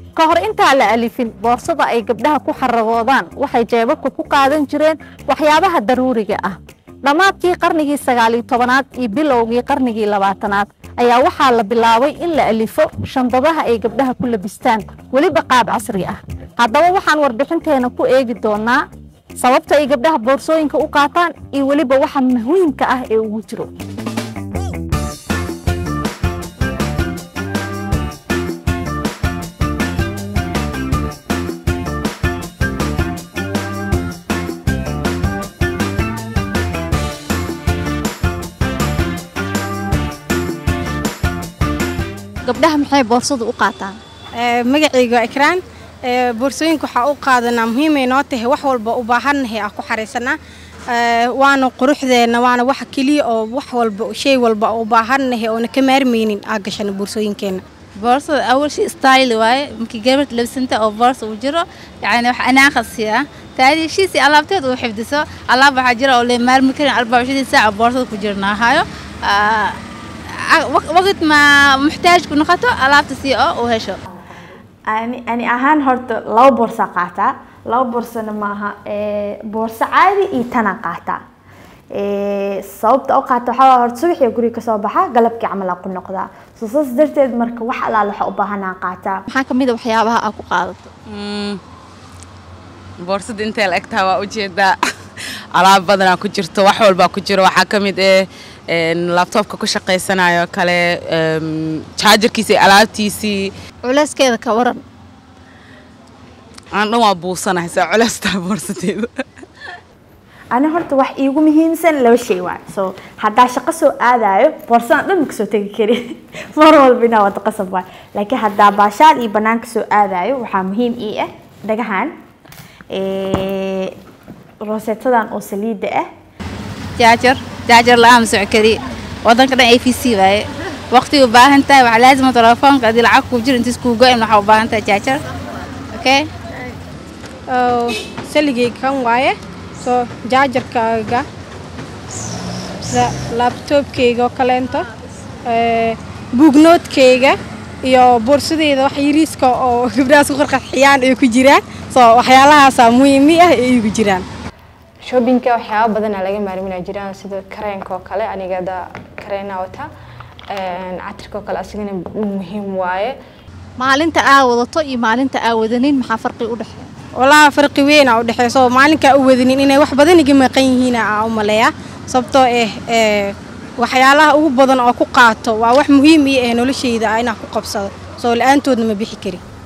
ka hor intaa la alifin boorsada ay gabdhaha ku xaragoodaan waxay jeebabka ku qaadan jireen waxyaabaha daruuriga ah dhammaadkii qarnigii sagaaliyo tobanaad iyo bilowgii qarnigii labaatanaad ayaa waxaa la bilaabay in la alifo shandadaha ay gabdhaha ku labistaan weliba qaab casri ah haddaba waxaan warbixinteena ku eegi doonaa sababta ay gabdhaha boorsooyinka u qaataan iyo weliba waxa muhiimka ah ee ugu jiro gabdhaha maxay boorsadu u qaataan magacayga waa ikraan boorsooyinka waxaa u qaadanaa muhiimay noo tahay wax walba u baahannahay aan ku xaraysanaa waana quruxdeenna waana wax keliya oo wax walba shay walba u baahannahay oona ka maarmaynin aa gashana boorsooyinkeenna boorsada awal shay style waaye markii gabadh labsanta oo boorsa uu jiro yani wax anaaqasi ah taadi shiisi alaabteed uu xifdiso alaab waxaa jira oo lee maarmi karin arbacishadii saaca boorsada ku jirnaahayo waqt ma muxtaaj ku noqoto alaabta si oo uu hesho ani ani ahaan horta laba boorsa qaataa laba boorsana maaha boorso caadi iyo tana qaataa sababta u qaata waxaa horta subaxii guriga kasoo baxa galabkii camal aan ku noqdaa so saas darteed marka wax alaal waxa u baahanaa qaataa maxaa ka mid a waxyaabaha aad ku qaadato boorsada intay la egtaha waa ujeedaa alaab badanaa ku jirto wax walbaa ku jiro waxaa ka mid eh labtoobka ku shaqaysanayo kale jaajarkiisa iyo alaabtiisii culeyskeeda ka waran aan dhan waa buusanahay saa culeystaa boorsadeeda ani horta wax iigu muhiimsan laba shay waay so haddaa shaqo soo aadayo boorsadan dhan makasoo tegi kari mar walba inaa wada qasab waay laakiin haddaa baashaal iyo banaanka soo aadayo waxaa muhiim ii ah dhagahan roseetadan oo saliida ah jaajar jaajar la-aan ma soco kari wadanka dhan a v c waaye waqti u baahan tahay waxaa laazima telefoonka haddii lacag kuu jiro intiis kuu go-in waxaa u baahan tahay jaajar okay saligayga kan waaye soo jaajarkaaga sida laabtoobkayga oo kaleento buugnoodkayga iyo boorsadeyda wax yariiska oo gabdhahaas ku qarqarxiyaan ay ku jiraan soo waxyaalahaasaa muhiimi ah ay igu jiraan shoobinka waxyaaba badanaa laga maarmina jiraan sida kareenka oo kale aniga da kareena wata catirka oo kale asigana muhiim waaye maalinta aa wadato iyo maalinta aa wadanin maxaa farqi u dhexeeya walaa farqi weyn aa u dhexeeya soo maalinkaa u wadanin inay wax badan iga maqan yihiin aa u maleeyaa sababtoo ah waxyaalaha ugu badan oo ku qaato waa wax muhiim ii ah noloshayda ah inaan ku qabsado soo la-aantoodna ma bixi kari